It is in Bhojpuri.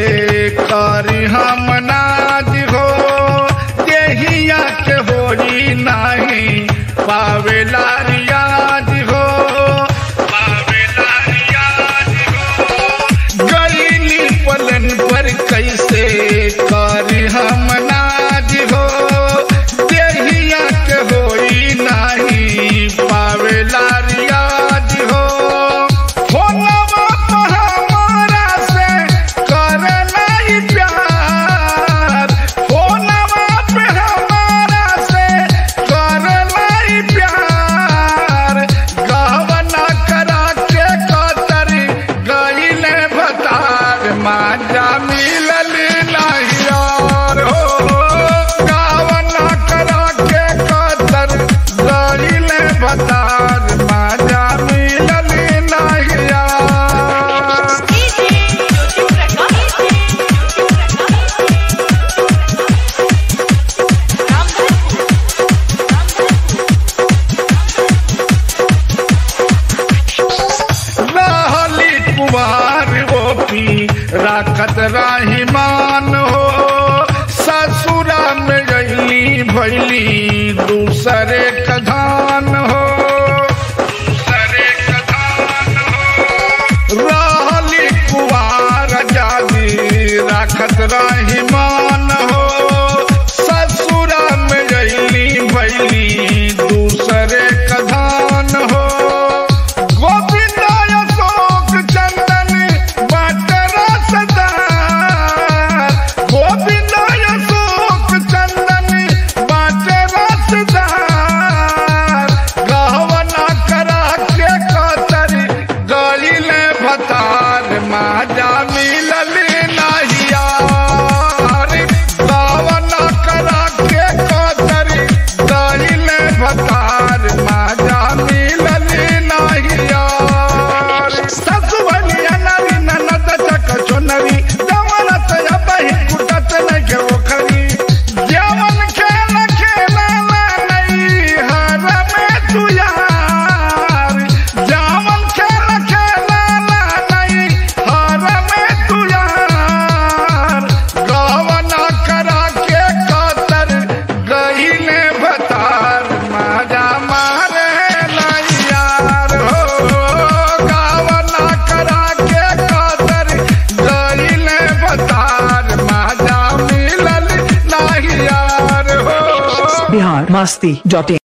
करी हम नाज हो देहिया के होई नाही पावेला रियाज हो पावेला रियाज हो गईली पलन पर कैसे करी हम नाज हो देहिया के होई नाही पावेला रियाज हो फोनवा पर हमारा से करे नहीं प्यार फोनवा पे हमारा से करे नहीं प्यार गहवना करा के कतर गईले भतार माजा मिलल नहीं यार हो गहवना करा के कतर गईले भतार माजा मिलल नहीं यार रहली कुमार गोपी राखत राहिमान हो ससुरा में गईली भैली दूसरे कधान हो दूसरे कधान हो रहली कुमार जादी राखत राहिमान हो ससुरा में गईली भैली दूसरे कधान हो गोविंद अशोक चंदन बटर सदार गोविंद अशोक चंदन बटर सदार गहवना करा के कतर गलीले भतार माजा मिलल नहीं यार गहवना करा के कतर गलीले भतार माजा मिलल नहीं यार ससुवलिया नरी ननद चक चुनरी जवनत अबही कुटत न के ओखरी जवन खेल खेला नहीं हर में तू यार जवन खेल खेला नहीं हर में तू यार गवना करा के कतर गईले भतार माजा मारे नहीं यार हो गवना करा के कतर गईले भतार माजा मिलल नहीं यार हो बिहार मस्ती डॉट इन